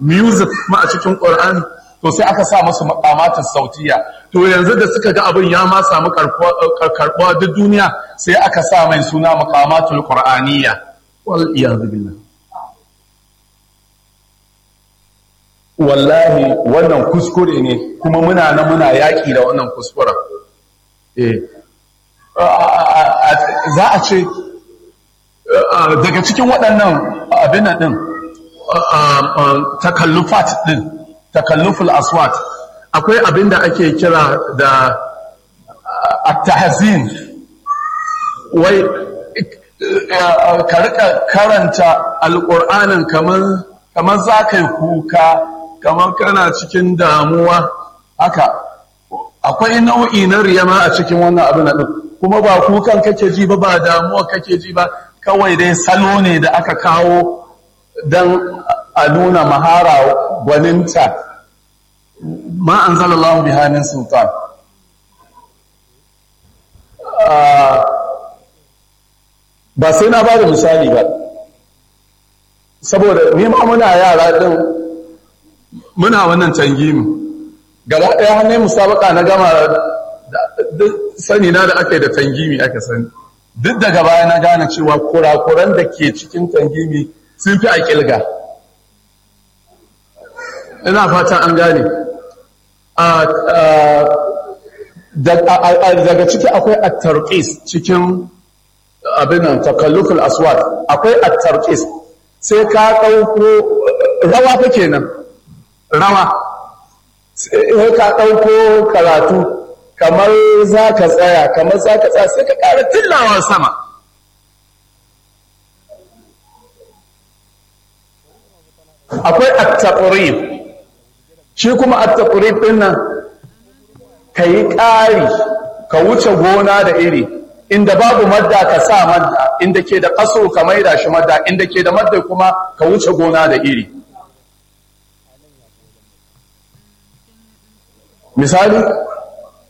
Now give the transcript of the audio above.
music ma a cikin qur'ani to sai aka sa musu maqamatus sautiya to yanzu da suka ga abin ya ma samu karbuwa duk duniya sai aka sa mai suna maqamatul qur'aniyya wal iyad billah wallahi wannan kuskure ne kuma muna na muna yaƙi da wannan kuskuren za a ce daga cikin waɗannan abin ɗin takallufat ɗin takalluful aswat akwai abin da ake kira da attahazin wai ka rika karanta alƙur'anin kamar za ka yi kuka kamar kana cikin damuwa haka akwai nau'i na riyama a cikin wannan abin ɗin kuma ba kukan kake ji ba ba damuwa kake ji ba kawai dai salo ne da aka kawo don a nuna mahara gwaninta ma an zalallahu bihanin sultan ba sai na ba da misali ba saboda nima muna yara ɗin muna wannan tangimi gaba ɗaya hannun musabaka na gama sani na da aka yi da tangimi aka sani duk daga baya na gane cewa kurakuran da ke cikin tangimi sun fi a ƙilga ina fata an gane daga ciki akwai at-tarqis cikin abinan takalluful aswat akwai at-tarqis sai ka ɗauko rawa fa kenan rawa sai ka ɗauko karatu kamar za ka tsaya kamar za ka tsaya sai ka ƙara tillawa sama akwai at-taqrib shi kuma at-taqrib din nan kai ƙari ka wuce gona da iri inda babu madda ka sa madda inda ke da kaso ka maida shi madda inda ke da madda kuma ka wuce gona da iri misali